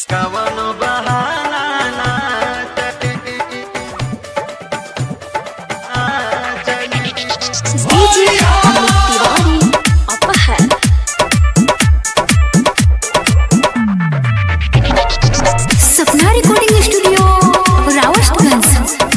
कवनो बहाना ना चली ना चली डीजे अमित तिवारी अपहर सपना रिकॉर्डिंग स्टूडियो रावतगंज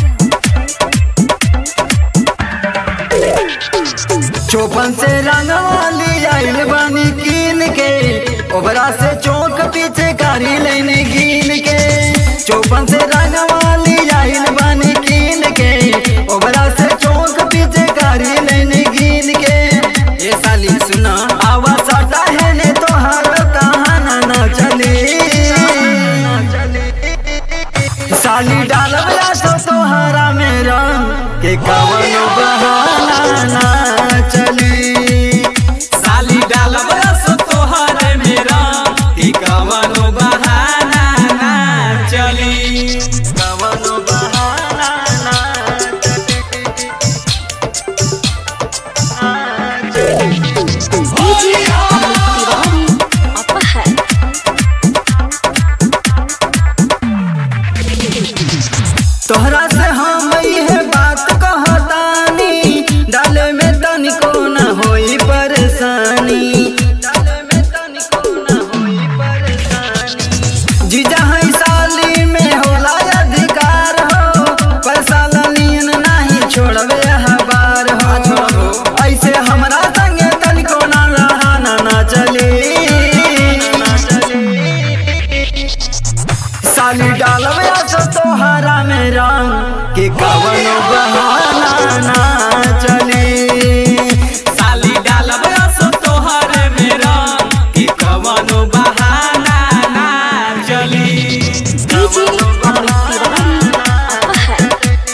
चौपन से रंगवाली आइल बानी कीन के ओबरा से चौक पीछे कारी लेने गिन के चौपन से रंगवाली आइल बानी कीन के ओबरा से चौक पीछे कारी लेने गिन के ये साली सुना आवा साटा है ने तो हर कहाना ना चली साली डालबला तो तोहरा में रंग के कवनो बहाना ना चली साली डालब रस तोहर मेरा कि कवनो बहाना ना चली कवनो बहाना ना चली डीजे अमित तिवारी अपहर तोहरा से हम है बात कहतानी डाले में तनिको न होई परेशानी डाले में तनिको न होई परेशानी जीजा है साली में होला अधिकार हो पर साला नियन नहीं छोड़बे हबार हो ऐसे हमरा संगे तनिको न रहाना ना चली ना चली साली डालबे तो तोहरा में रंग के कवनो बहाना ना चली साली डालब रस तोहर मेरा कि कवनो बहाना ना चली डीजे अमित तिवारी अपहर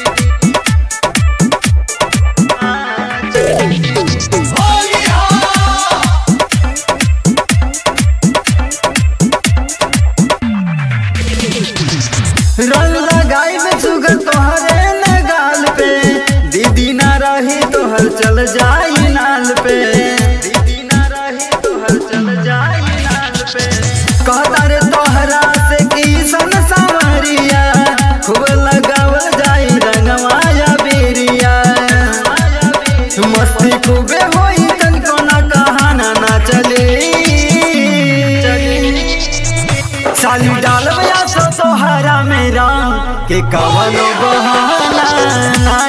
रंग लगाई में सुगर तोहरे न गाल पे दीदी ना रही तोहर चल जाई नाल पे दीदी ना रही तोहर चल जाई नाल पे कहता रे तोहरा से की सन सावरिया खूब लगावल जाई रंगमाया बेरिया मस्ती खूबे होई तनिको ना कहाना ना चली साली डालबया सो तोहरा में रंग के कवनो बहाना ना